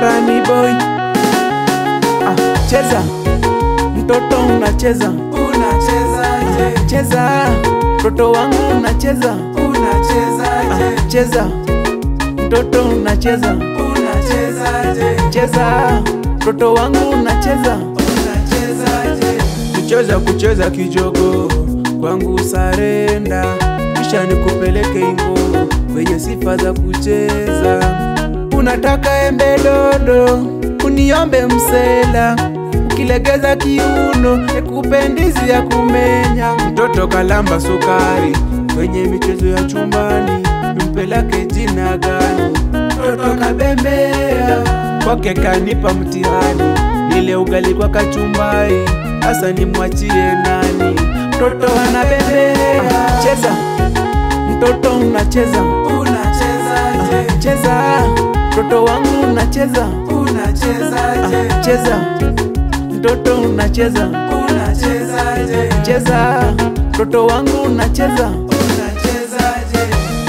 Rani boy ah, cheza mtoto unacheza Unachezaje? cheza mtoto wangu unacheza Unachezaje? ah, cheza mtoto unacheza Unachezaje? cheza mtoto wangu unacheza Unachezaje? kucheza kucheza kijogo kwangu sarenda kisha nikupeleke ingo kwenye sifa za kucheza unataka embe dodo uniombe msela ukilegeza kiuno nikupe ndizi ya kumenya mtoto kalamba sukari kwenye michezo ya chumbani mpelake jina gani mtoto kabembea kwake kanipa mtihani nile ugali kwa kachumbari hasa nimwachie nani mtoto anabembea cheza mtoto unacheza Unachezaje? cheza mtoto wangu unacheza Unachezaje? cheza mtoto unacheza Unachezaje? cheza mtoto wangu unacheza Unachezaje?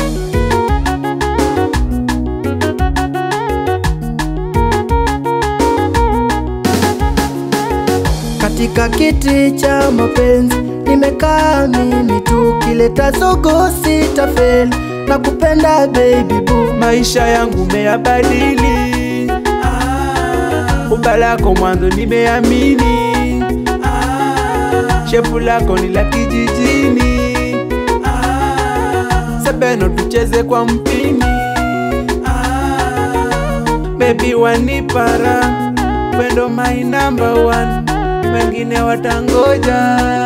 Katika kiti cha mapenzi nimekaa mimi tu, kileta zogo sitafeli na kupenda baby boo. maisha yangu meyabadili Ah, umba lako mwanzo nimeamini ah, shepu lako ni la kijijini ah, sebeno tucheze kwa mpini ah. bebi wanipara wendo my number one wengine watangoja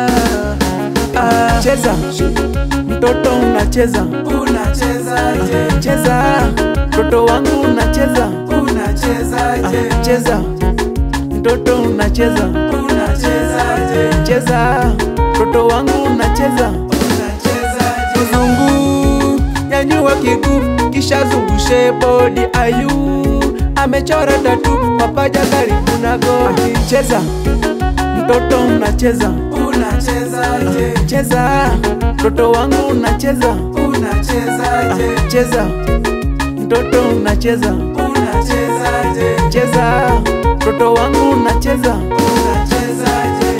ah, cheza mtoto unacheza Unachezaje? cheza mtoto wangu unacheza Unachezaje? cheza mtoto unacheza Unachezaje? cheza mtoto wangu unacheza Unachezaje? kizungu nyanyua kiguu kisha zungushe bodi ayu amechora tatu mapaja karibu na goti cheza mtoto unacheza Unachezaje? cheza mtoto wangu unacheza Unachezaje? cheza mtoto unacheza Unachezaje? cheza mtoto wangu unacheza Unachezaje?